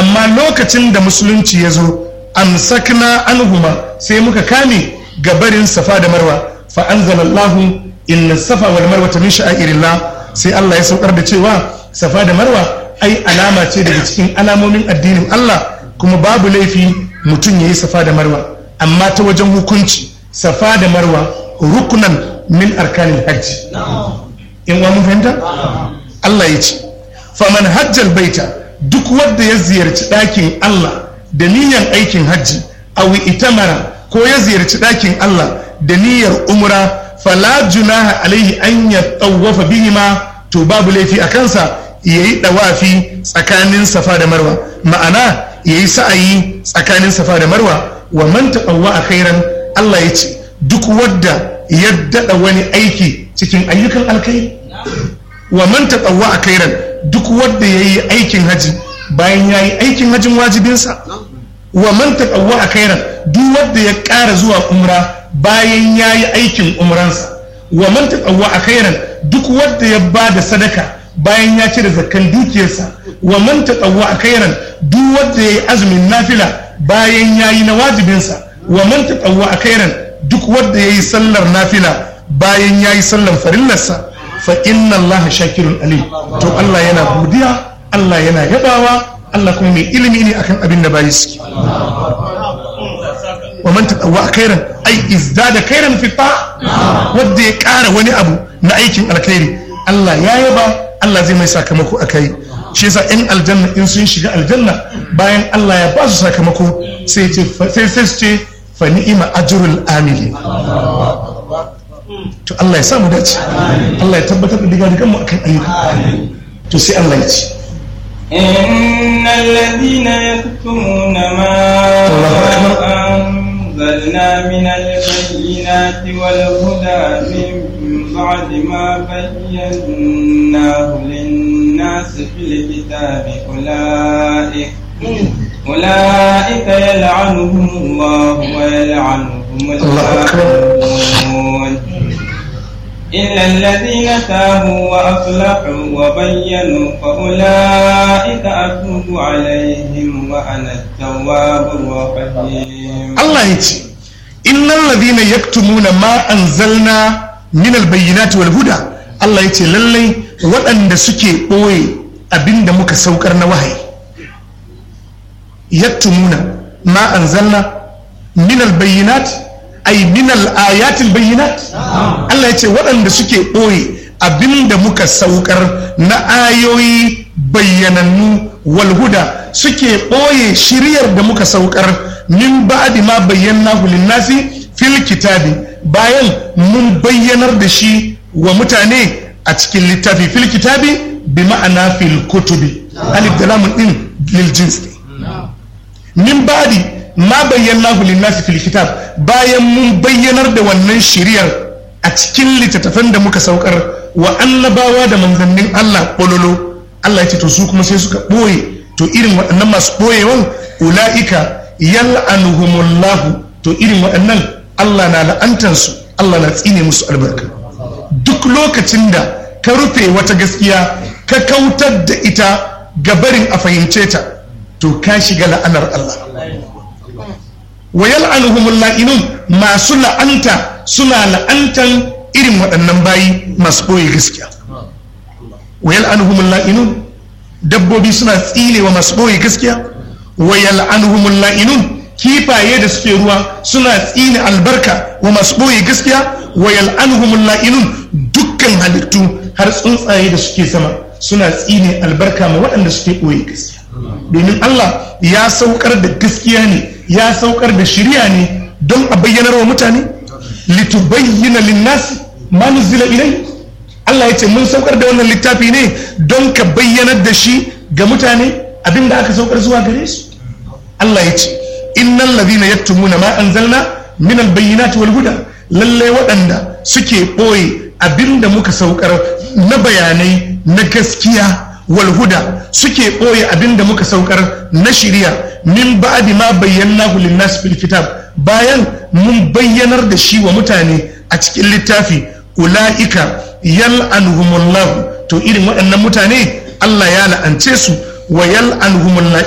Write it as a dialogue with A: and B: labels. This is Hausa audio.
A: amma lokacin da musulunci ya zo amsakna anhuma sai muka kame gabarin safa da marwa fa anzalallahu inna safa wal marwa min sha'irillah sai Allah ya saukar da cewa safa da marwa ai alama ce daga cikin alamomin addinin Allah kuma babu laifi mutum yayi safa da marwa amma ta wajen hukunci safa da marwa rukunan min arkanin hajji in wa mun fahimta Allah ya ce faman hajjal baita duk wanda ya ziyarci ɗakin Allah da niyyar aikin hajji aw itamara ko ya ziyarci ɗakin Allah da niyyar umra fala junaha alaihi an yatawafa bihima to babu laifi a kansa yayi dawafi tsakanin safa da marwa ma'ana yayi sa'ayi tsakanin safa da marwa wa man taqawwa khairan Allah ya ce duk wadda ya dada wani aiki cikin ayyukan alkai wa man taqawwa khairan duk wadda yayi aikin haji bayan yayi aikin hajin wajibinsa wa man taqawwa khairan duk wadda ya ƙara zuwa umra bayan yayi aikin umransa wa man taqawwa khairan duk wadda ya bada sadaka bayan ya cire zakkan dukiyarsa wa man taqawwa khairan duk wadda yayi azumin nafila bayan yayi na wajibinsa wa man taqawwa khairan duk wadda yayi sallar nafila bayan yayi sallar farillarsa fa inna Allah shakirun alim to Allah yana godiya Allah yana yabawa Allah kuma mai ilimi ne akan abin da bayi suke wa man taqawwa khairan ai izdada khairan fi ta wanda ya ƙara wani abu na aikin alkhairi Allah ya yaba Allah zai mai sakamako akai shi yasa in aljanna in sun shiga aljanna bayan Allah ya ba su sakamako sai ce sai sai ce fa ni'ima ajrul amili to Allah ya sa mu dace Allah ya tabbatar da diga digan mu akan ayyuka to sai Allah ya ce
B: إن الذين يكتمون ما أنزلنا من البينات والهدى من بعد ما بيناه للناس في الكتاب أولئك أولئك يلعنهم الله ويلعنهم اللاعنون إلا الذين تابوا وأصلحوا وبينوا فأولئك أتوب عليهم وأنا التواب الرحيم
A: Allah ya ce innal ladhina yaktumuna ma anzalna min albayyinati wal huda Allah ya ce lallai waɗanda suke ɓoye abinda muka saukar na wahayi yaktumuna ma anzalna min albayyinati ay min al-ayati al-bayyinat Allah ya ce waɗanda suke ɓoye abinda muka saukar na ayoyi bayyanannu wal huda suke ɓoye shiryar da muka saukar min ba'di ma bayyanahu lin-nasi fil kitabi bayan mun bayyanar da shi wa mutane a cikin littafi fil kitabi bi ma'ana fil kutubi alif da lamun din lil jins min ba'di ma bayyanahu lin-nasi fil kitab bayan mun bayyanar da wannan shiriyar a cikin littattafan da muka saukar wa annabawa da manzannin Allah bololo Allah ya ce to su kuma sai suka ɓoye to irin waɗannan masu ɓoyewan ula'ika yal'anuhumullahu to irin waɗannan Allah na la'antansu Allah na tsine musu albarka duk lokacin da ka rufe wata gaskiya ka kautar da ita gabarin a fahimce ta to ka shiga la'anar Allah wa yal'anuhumul la'inun masu la'anta suna la'antan irin waɗannan bayi masu ɓoye gaskiya wa yal'anuhumul la'inun dabbobi suna tsinewa masu ɓoye gaskiya wa yal'anuhumul la'inun kifaye da suke ruwa suna tsine albarka wa masu ɓoye gaskiya wa yal'anuhumul la'inun dukkan halittu har tsuntsaye da suke sama suna tsine albarka ma waɗanda suke ɓoye gaskiya domin Allah ya saukar da gaskiya ne ya saukar da shirya ne don a bayyanar wa mutane litubayyana linnasi ma nuzila ilai Allah ya ce mun saukar da wannan littafi ne don ka bayyanar da shi ga mutane abinda aka saukar zuwa gare su Allah ya ce innal ladhina yaktumuna ma anzalna min albayyinati wal huda lalle waɗanda suke ɓoye abinda muka saukar na bayanai na gaskiya wal huda suke ɓoye abinda muka saukar na shiriya min ba'di ma bayyanahu lin-nas fil kitab bayan mun bayyanar da shi wa mutane a cikin littafi ula'ika yal'anuhumullahu to irin waɗannan mutane Allah ya la'ance su wa yal'anuhumullahu